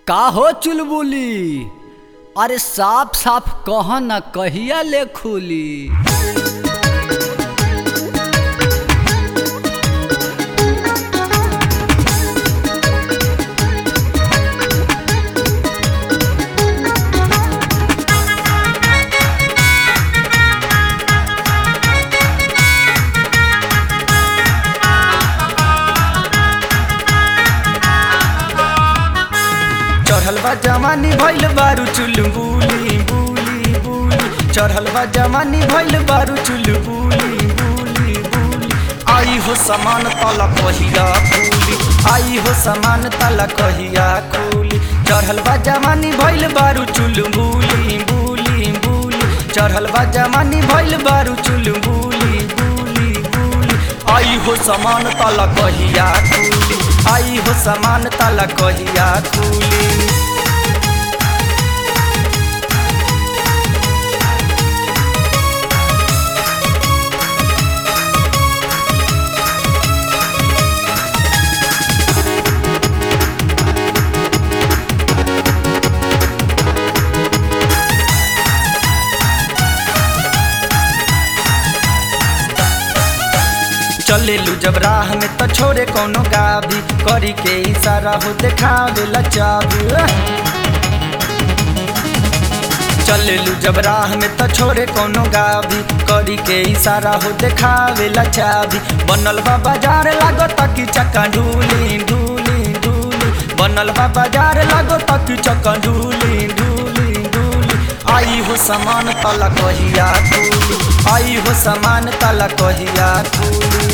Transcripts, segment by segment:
का हो चुलबुली अरे साफ साफ कह न कहिया ले खुली चढ़ल बा जवानी भइल बारू चुल बुली बुली बुली चढ़ल बा जवानी भइल बारू चुल बुली बुली बुली आई हो समान तला कहिया खुली आई हो समान तला कहिया खुली चढ़ल बा जवानी भइल बारू चुल बुली बुली बुली चढ़ल बा जवानी भइल बारू चुल बुली बुली बुली आई हो समान तला कहिया खुली आई हो समान तला कहिया खुली चलेलू जब राह में तो छोड़े कोनो गाभी करी के इशारा हो देखावे ला चाबी चलेलू जब राह में तो छोड़े कोनो गाभी करी के इशारा हो देखावे ला चाबी बनल बा बाजार लागो तकी चक्का ढूली ढूली ढूली बनल बा बाजार लागो तकी चक्का ढूली ढूली ढूली आई हो समान तला कहिया खुली आई हो समान तला कहिया खुली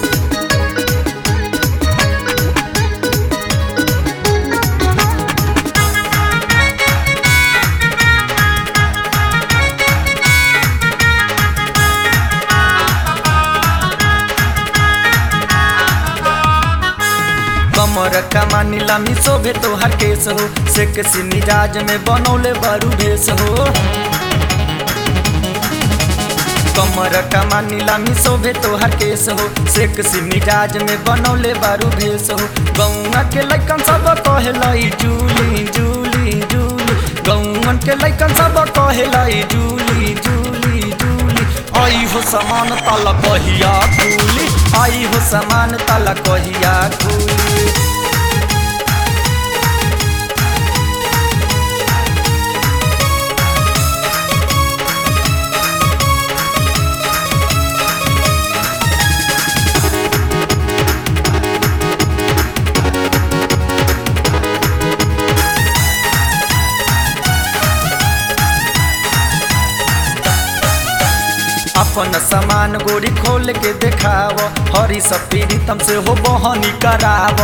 कमर कमानी लामी शोभे तोहर केस हो से किसी मिजाज में बनौले बारू भेस हो कमर कमानी लामी शोभे तोहर केस हो से किसी मिजाज में बनौले बारू भेस हो गौआ के लैकन सब कहलाई जूली जूली जूली गौअन के लैकन सब कहलाई जूली जूली जूली आई हो समान तला कहिया खुली आई हो समान तला कहिया खुली अपन सामान गोरी खोल के देखाव हरी सब पीड़ितम से हो बहनी कराव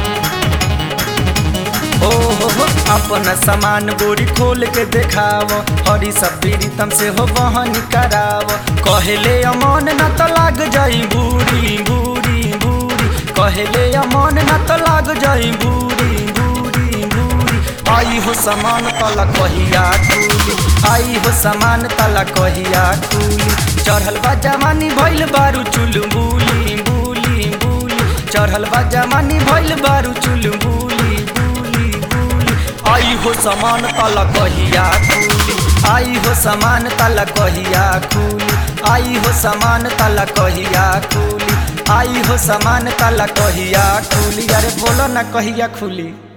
ओ हो हो अपन सामान गोरी खोल के देखाव हरी सब पीड़ितम से हो बहनी कराव कहले अमन न तो लाग जाई बूढ़ी बूढ़ी बूढ़ी कहले अमन न तो लाग जाई बूढ़ी बूढ़ी बूढ़ी आई हो समान तला कहिया खुली आई हो समान तला कहिया खुली चढ़ल बा जवानी भइल बारू चुल बुली बुली बुली चढ़ल बा जवानी भइल बारू चुल बुली बुली बुली आई हो समान तला कहिया खुली आई हो समान तला कहिया खुली आई हो समान तला कहिया खुली आई हो समान तला कहिया खुली अरे बोलो ना कहिया खुली